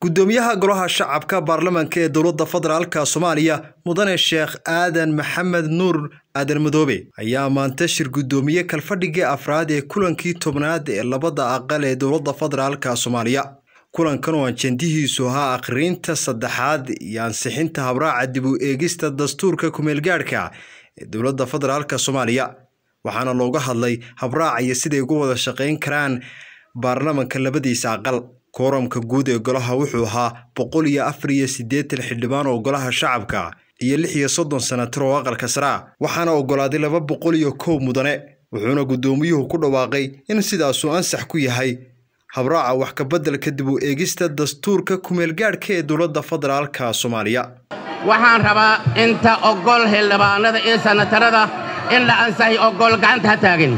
gudoomiyaha golaha shacabka baarlamaanka ee dowladda federaalka soomaaliya mudane sheekh aadan maxamed nuur aadan madoobe ayaa maanta shir gudoomiye kalfadhigii afraad ee kulankii tobnaad ee labada aqal ee dowladda federaalka soomaaliya kulankan oo ajendihiisu ahaa akhriinta saddexaad iyo ansixinta habraaca dib u eegista dastuurka kumeelgaadhka ee dowladda federaalka soomaaliya waxaana looga hadlay habraaca iyo siday uga wada shaqayn karaan baarlamanka labadiisa aqal kooramka guud ee golaha wuxuu ahaa boqol iyo afar iyo siddeetan xildhibaan oo golaha shacabka iyo lix iyo soddon sanatir oo aqalka saraa waxaana ogolaaday laba boqol iyo kow mudane wuxuuna guddoomiyuhu ku dhawaaqay in sidaasuu ansax ku yahay habraaca wax kabeddelka dib u eegista dastuurka kumeelgaadhka ee dowladda federaalka soomaaliya waxaan rabaa inta ogol xildhibaanada iyo sanatarada in la ansaxay ogol gacanta ha taagin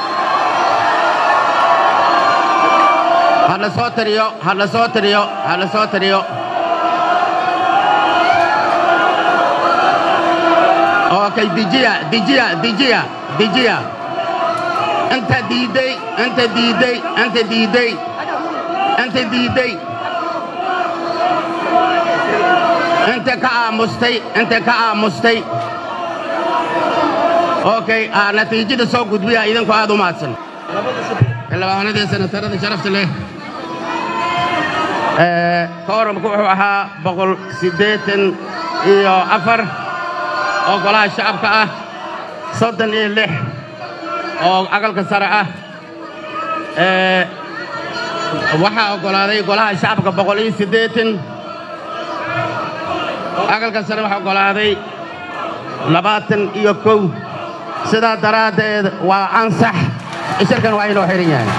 hadla soo tiriyo hadla soo tiriyo hadla soo tiriyo okay dijiya dijiya dijiya dijiya inta diiday inta diiday inta diiday inta diiday inta ka aamustay inta ka aamustay okay natiijada soo gudbiya idinku aad u mahadsan xildhibaanadii sanatarada sharafta leh kooramku wuxuu ahaa boqol siddeetan iyo afar oo golaha shacabka ah soddon iyo lix oo aqalka sare ah waxaa oggolaaday golaha shacabka boqol iyo siddeetan aqalka sare waxaa oggolaaday labaatan iyo kow sidaa daraaddeed waa ansax shirkan waa inoo xihan yahay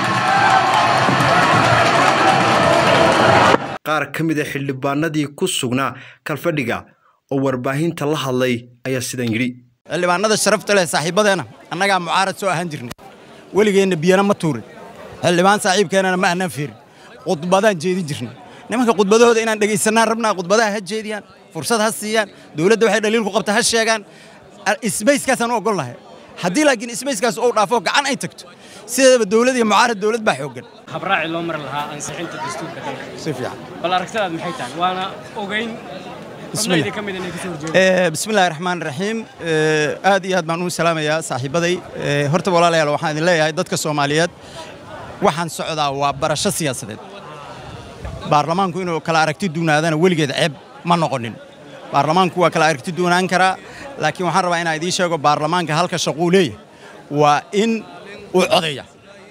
qaar ka mid a xildhibaanadii ku sugnaa kalfadhiga oo warbaahinta la hadlay ayaa sidan yidhi xildhibaanada sharafta leh saaxiibbadeenna annagaa mucaarad soo ahaan jirnay weligeenna biyana ma tuurin xildhibaan saaxiibkeennana ma aanaan feerin khudbadaan jeedin jirnay nimanka khudbadahooda inaan dhegaysanaan rabnaa khudbadaha ha jeediyaan fursad ha siiyaan dowladda waxay dhaliil ku qabta ha sheegaan isbayskaasaan u oggol lahay haddii laakiin isbayskaas uu dhaafo gacan ay tagto sideedaba dowlad iyo mucaarad dowlad baa xooggan habraaci loo mari lahaa ansixinta dastuurka dalka si fiican bal aragtidaad maxay tahay waana ogeyn xubnaydii ka mid inay kasoo horjeedo bismillahi raxmaan raxiim aad iyo aad baan ugu salaamayaa saaxiibbaday horta walaalayaal waxaan idin leeyahay dadka soomaaliyeed waxaan socdaa waa barasho siyaasadeed baarlamaanku inuu kala aragti duunaadana weligeed ceeb ma noqonin baarlamaanku waa kala aragti duunaan karaa laakiin waxaan rabaa inaan idiin sheego baarlamaanka halka shaquu leeyahay waa in uu codeeya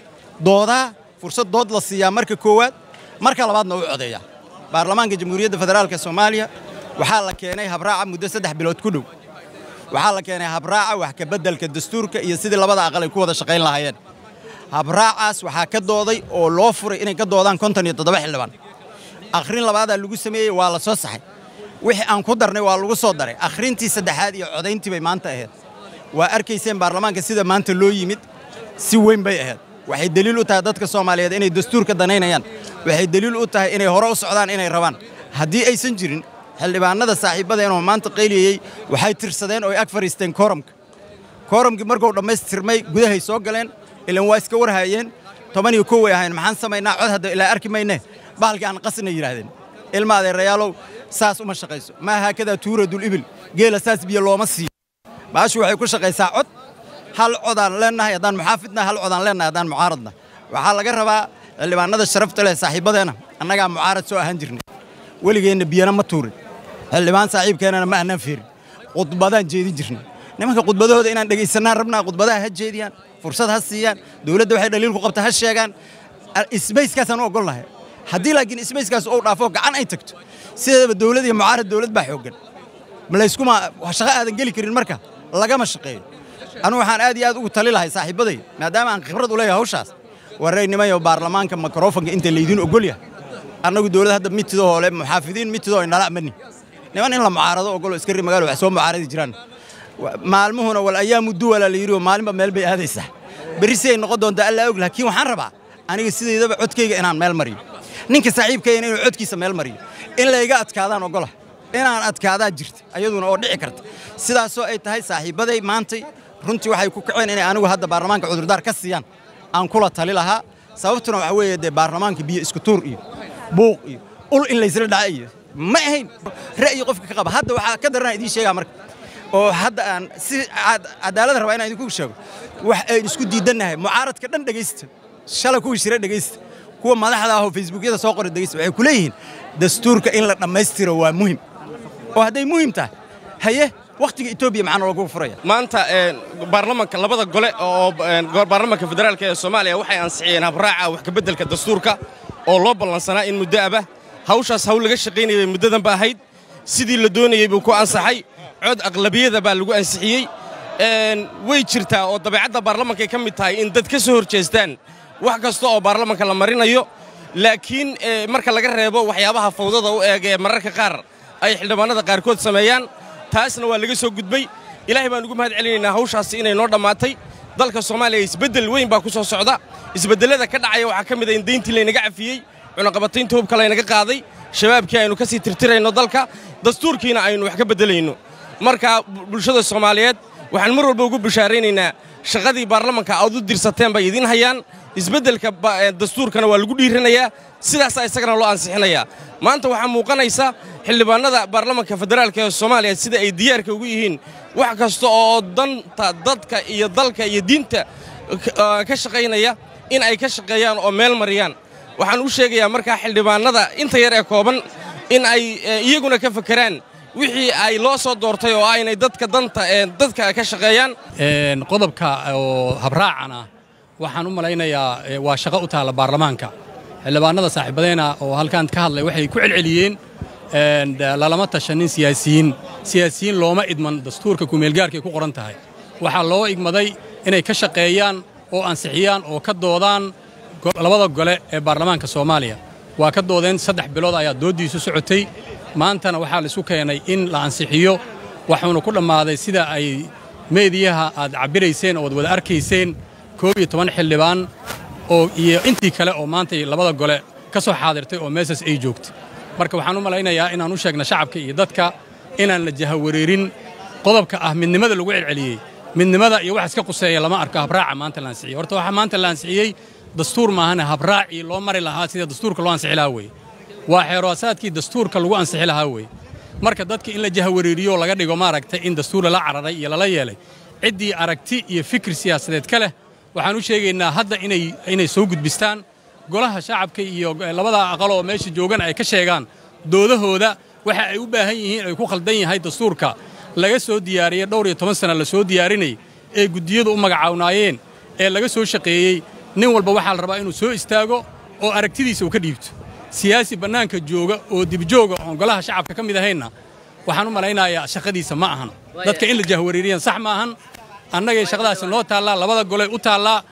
doodaa fursad dood la siiyaa marka koowaad marka labaadna uu codeeya baarlamaanka jamhuuriyadda federaalka soomaaliya waxaa la keenay habraaca muddo saddex bilood ku dhow waxaa la keenay habraaca wax kabeddelka dastuurka iyo sidii labada aqal ay ku wada shaqayn lahaayeen habraacaas waxaa ka dooday oo loo furay inay ka doodaan konton iyo toddoba xildhibaan akhrin labaadaa lagu sameeyey waa la soo saxay wixii aan ku darnay waa lagu soo daray akhrintii saddexaad iyo codayntii bay maanta ahayd waa arkayseen baarlamaanka sida maanta loo yimid si weyn bay ahayd waxay deliil u tahay dadka soomaaliyeed inay dastuurka danaynayaan waxay deliil u tahay inay hore u socdaan inay rabaan haddii aysan jirin xildhibaanada saaxiibbadeenoo maanta qayliyey waxay tirsadeen oo ay ag fadhiisteen kooramka kooramkii markuu dhammaystirmay gudahay soo galeen ilan waa iska warhaayeen toban iyo kow way ahayn maxaan samaynaa cod hadda ilaa arki mayne bahalkii aan qasna yidhaahdeen ilma adeerayaalow saas uma shaqayso maa haakadaa tuuradul ibil geela saas biyo looma siiyo baashu waxay ku shaqaysaa cod hal codaan leennahay haddaan muxaafidna hal codaan leennahay haddaan mucaaradna waxaa laga rabaa xildhibaanada sharafta leh saaxiibbadeenna annagaa mucaarad soo ahaan jirnay weligeenna biyana ma tuurin xildhibaan saaxiibkeennana ma aanaan feerin khudbadaan jeedin jirnay nimanka khudbadahooda inaan dhegaysanaan rabnaa khudbadaha ha jeediyaan fursad ha siiyaan dowladda waxay dhaliil ku qabta ha sheegaan isbayskaasaan u oggol lahay haddii laakiin isbayskaas uu dhaafo gacan ay tagto sideedaba dowlad iyo mucaarad dowlad baa xooggan layskuma shaqo aadan geli karin marka lagama shaqeeyo anugu waxaan aad iyo aad ugu tali lahay saaxiibbaday maadaama aan khibrad u leeyahay hawshaas waraynimayo baarlamaanka mikrofonka inta laydiin oggol yahay annagu dowlad hadda mitidoo hoole muxaafidiin mitidoo inala amani niman in la mucaarado oggolo iskari magaalo wax soo mucaaradi jiraan maalmuhuna wal ayaamu duwala la yidhi oo maalinba meel bay aadaysaa berri si ay noqon doontaa allaa og laakiin waxaan rabaa aniga sidaydaba codkayga inaan meel mariyo ninka saaxiibkayna inuu codkiisa meel mariyo in layga adkaadaan oggola inaan adkaadaa jirta ayaduna oo dhici karta sidaasoo ay tahay saaxiibbaday maantay runtii waxay ku kaceen inay anigu hadda baarlamaanka cudurdaar ka siiyaan aan kula tali lahaa sababtuna waxaa weeye dee baarlamaanka biyo isku tuur iyo buuq iyo ul in laysla dhaca iyo ma ahayn ra'yi qofka ka qaba hadda waxaa ka daranaa idiin sheegaa marka oo hadda aan si cadaalada rabaa inaan idinku sheego wax aynu isku diidannahay mucaaradka dhan dhegaysta shalay kuwii shira dhegaysta kuwa madaxda ahoo facebookyada soo qora dhegaysta waxay ku leeyihiin dastuurka in la dhammaystiro waa muhim oo hadday muhim tahay haye wakhtiga etoobiya maxaa loogu furaya maanta baarlamanka labada gole oo baarlamanka federaalka ee soomaaliya waxay ansixiyeen habraaca wax kabeddelka dastuurka oo loo ballansanaa in muddo aba hawshaas hawl laga shaqaynayay bay muddadan ba ahayd sidii la doonayey buu ku ansaxay cod aqlabiyada baa lagu ansixiyey way jirtaa oo dabeecadda baarlamankay ka mid tahay in dad ka soo horjeestaan wax kasta oo baarlamanka la marinayo laakiin marka laga reebo waxyaabaha fawdada u eeg ee mararka qaar ay xildhibaanada qaarkood sameeyaan taasna waa laga soo gudbay ilaahay baan ugu mahad celinaynaa hawshaasi inay noo dhammaatay dalka soomaaliya isbeddel weyn baa ku soo socda isbeddellada ka dhacaya waxaa ka mid a in dayntii laynaga cafiyey cunaqabataynta hubka laynaga qaaday shabaabkii aynu ka sii tirtirayno dalka dastuurkiina aynu wax ka beddelayno marka bulshada soomaaliyeed waxaan mar walba ugu bishaaraynaynaa shaqadii baarlamanka aad u dirsateen bay idiin hayaan isbeddelka dastuurkana waa lagu dhiiranayaa sidaasaa isagana loo ansixinayaa maanta waxaa muuqanaysa xildhibaannada baarlamanka federaalka ee soomaaliya sida ay diyaarka ugu yihiin wax kasta oo danta dadka iyo dalka iyo diinta ka shaqaynaya in ay ka shaqeeyaan oo meel mariyaan waxaan u sheegayaa markaa xildhibaannada inta yar ee kooban in ay iyaguna ka fakeraan wixii ay loo soo doortay oo aynay dadka danta dadka ka shaqeeyaan qodobka oo habraacan ah waxaan u malaynayaa waa shaqo u taalla baarlamaanka xildhibaanada saaxiibadeena oo halkan ka hadlay waxay ku celceliyeen lalama tashanin siyaasiyiin siyaasiyiin looma idman dastuurka kumeelgaarkay ku qoran tahay waxaa loo igmaday inay ka shaqeeyaan oo ansixiyaan oo ka doodaan labada gole ee baarlamaanka soomaaliya waa ka doodeen saddex bilood ayaa dooddiisu socotay maantana waxaa laisu keenay in la ansixiyo waxuuna ku dhammaaday sida ay meediyaha aad cabbirayseen oo ad wada arkayseen koob iyo toban xildhibaan oo iyo intii kale oo maantay labada gole ka soo xaadirtay oo meesas ay joogtay marka waxaan u malaynayaa inaan u sheegna shacabka iyo dadka inaan la jahawareerin qodobka ah midnimada lagu celceliyey midnimada iyo wax iska quseeya lama arko habraaca maanta la ansixiyey horta waxaa maanta la ansixiyey dastuur maahane habraacii loo mari lahaa sida dastuurka loo ansixi lahaa weye waa xeeroosaadkii dastuurka lagu ansixi lahaa weye marka dadka in la jahawareeriyo laga dhigo maaragtay in dastuur lala cararay iyo lala yeelay ciddii aragti iyo fikir siyaasadeed ka leh waxaan u sheegaynaa hadda inay soo gudbistaan golaha shacabka iyo labada aqal oo meesha joogan ay ka sheegaan doodahooda waxa ay u baahan yihiin ay ku khaldan yahay dastuurka laga soo diyaariyey dhowr iyo toban sana la soo diyaarinay ee guddiyadu u magacawnaayeen ee laga soo shaqeeyey nin walba waxaa la rabaa inuu soo istaago oo aragtidiisa uu ka dhiibto siyaasi bannaanka jooga oo dibjooga oon golaha shacabka ka mid ahaynna waxaan u malaynayaa shaqadiisa ma ahan dadka in la jahwareeriyan sax ma ahan annagay shaqadaasi noo taallaa labada goley u taallaa